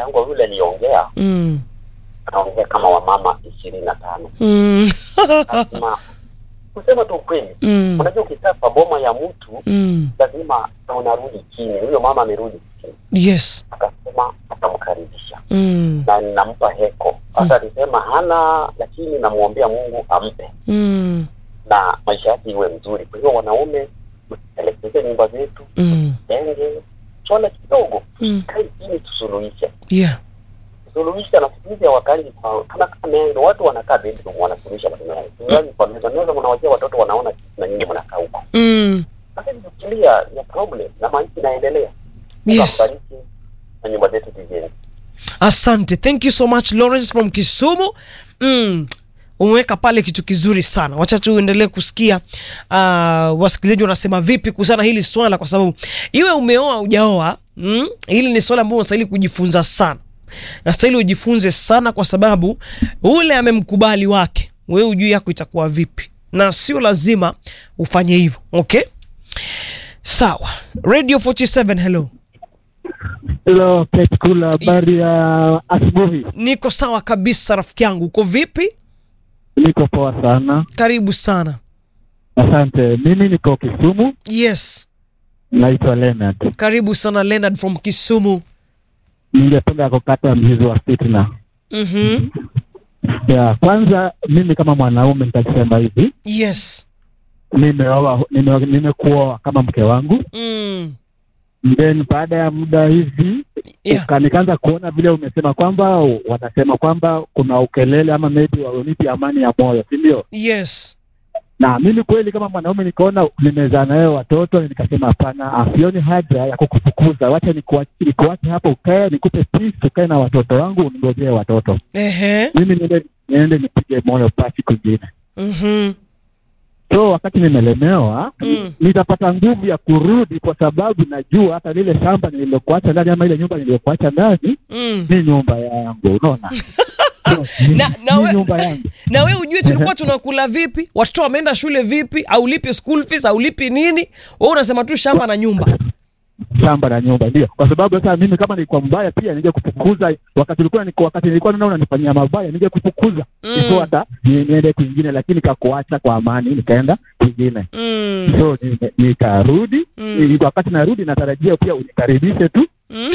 yangu yule aliongea Mm. anaongea kama wamama ishirini na tano Mm. lazima kusema tu ukweli Mm. unajua ukikaa kwa boma ya mtu Mm. lazima unarudi chini huyo mama amerudi chini Yes. akasema atamkaribisha Mm. na ninampa heko hata alisema hana lakini namwombea mungu ampe Mm. na maisha yake iwe mzuri kwa hiyo wanaume elekeze nyumba zetu Mm. jenge swala kidogo Mm. kae chini tusuluhishe Yeah. suluhisha na siku hizi hawakai kwa- kama kamendo watu wanakaa bedroom wanasuluhisha maneno yao Sidhani kwa meza meza mnawachia watoto wanaona na nyinyi mnakaa huko Mm. lakini fikiria ya problem na maisha inaendelea Yes. Tukambariki na nyumba zetu tujenge Asante. Thank you so much Lawrence from Kisumu. Mm. Umeweka pale kitu kizuri sana. Wacha tuendelee kusikia uh, wasikilizaji wanasema vipi kuhusiana na hili swala, kwa sababu iwe umeoa ujaoa, mm, hili ni swala ambalo unastahili kujifunza sana, nastahili ujifunze sana, kwa sababu ule amemkubali wake, wewe ujui yako itakuwa vipi, na sio lazima ufanye hivyo. Okay, sawa. Radio 47, hello. Hello, Pet Kula, habari ya asubuhi. Niko sawa kabisa, rafiki yangu, uko vipi? Niko poa sana, Karibu sana. asante. Mimi niko Kisumu, Yes, naitwa Leonard. karibu sana Leonard from Kisumu. Ningependa kukata mzizi wa fitna. Mhm. Ya kwanza, mimi kama mwanaume nitasema hivi, Yes. nimeoa nime- nimekuoa kama mke wangu, Mm. then baada ya muda hivi Yeah. uka- nikaanza kuona vile umesema kwamba wanasema kwamba kuna ukelele ama maybe wawenipi amani ya moyo, si ndio? Yes. na mimi kweli kama mwanaume nikaona nimezaa nawe watoto, nikasema hapana, asioni haja ya kukufukuza, wacha nikuache nikuache hapo, ukae nikupe peace, ukae na watoto wangu, uningojee watoto, Ehe. mimi niende niende nipige moyo pasi kwingine. Mhm. So wakati nimelemewa Mm. nitapata nguvu ya kurudi, kwa sababu najua hata lile shamba nililokuacha ndani ama ile nyumba niliyokuacha ndani Mm. ni nyumba yangu, unaona So, ni, Na- na ni we- nyumba yangu Na we ujue tulikuwa tunakula vipi, watoto wameenda shule vipi, aulipi school fees, aulipi nini, wewe unasema tu shamba na nyumba. shamba na nyumba ndio, kwa sababu sasa mimi kama nilikuwa mbaya pia ninge kufukuza wakati ulikuwa niko wakati nilikuwa naona unanifanyia mabaya ninge kufukuza Mm. so hata ni- niende kwingine, lakini kakuacha kwa amani, nikaenda kwingine Mm. so ni- nikarudi. Mm. Ni- Wakati narudi natarajia pia unikaribishe tu, Mm.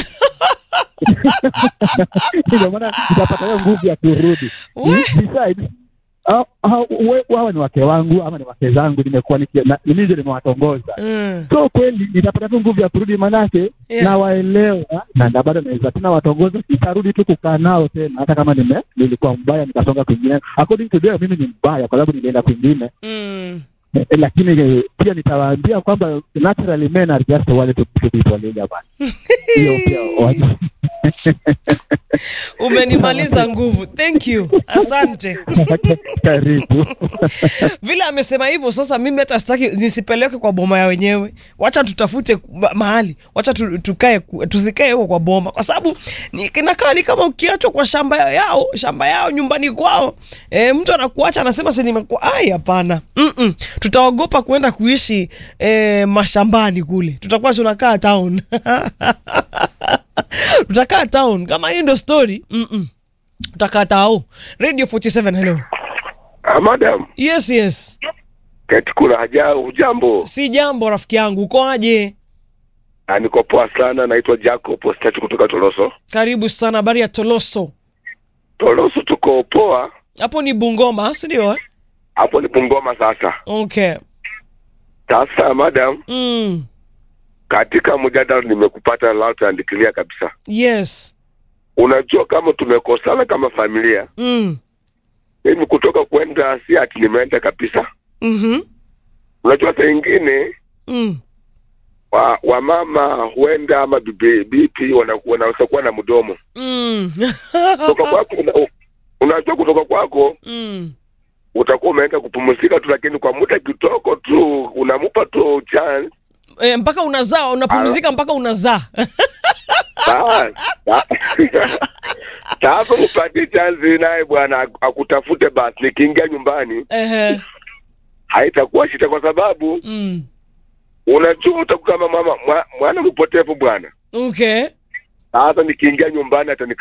ndio maana nitapata hiyo nguvu ya kurudi. We. Besides, hao- hao- we- hawa ni wake wangu ama ni wake zangu, nimekuwa niki- na- mimi ndio nimewatongoza Mm. so kweli nitapata tu nguvu ya kurudi, manake Yeah. nawaelewa na na bado naweza tena watongoza, sitarudi tu kukaa nao tena, hata kama nime nilikuwa mbaya nikasonga kwingine. According to them, mimi ni mbaya kwa sababu nilienda kwingine Mm. eh, eh, lakini eh, pia nitawaambia kwamba naturally men are just wanted to, to be polygamous. Hiyo pia wajue. Umenimaliza nguvu. Thank you. Asante. Karibu. vile amesema hivyo sasa mimi hata sitaki nisipeleke kwa boma ya wenyewe wacha tutafute ma- mahali wacha tu, tukae ku- tusikae huko kwa boma kwa sababu ni- kinakaa ni kama ukiachwa kwa shamba yao shamba yao nyumbani kwao e, mtu anakuacha anasema si nimekuwa ai hapana Mm-mm. tutaogopa kuenda kuishi e, mashambani kule tutakuwa tunakaa town tutakaa town kama hii ndo story Mm-mm. tutakaa tao radio 47 hello Ah, madam yes yes katikula haja hujambo si jambo rafiki yangu uko aje Ah, niko poa sana naitwa jacob ostatu kutoka toloso karibu sana habari ya toloso toloso tuko poa hapo ni bungoma si ndio eh? hapo ni bungoma sasa okay sasa madam mm. katika mjadala nimekupata loud and clear kabisa yes unajua kama tumekosana kama familia mm. mimi kutoka kwenda si ati nimeenda kabisa mm-hmm. unajua saa ingine mm. wa wamama huenda ama bibi bipi wana- wanaweza kuwa na mdomo mm. kutoka kwako una- unajua kutoka kwako mm. utakuwa umeenda kupumzika tu, lakini kwa muda kidogo tu unamupa tu chance E, mpaka unazaa unapumzika mpaka unazaa Bas, ba- sasa upatie chance naye bwana ak- akutafute, basi nikiingia nyumbani Ehe. haitakuwa shida, kwa sababu mm. unajua utakuwa kama mama mwa- mwana mpotevu bwana. okay Sasa nikiingia nyumbani atani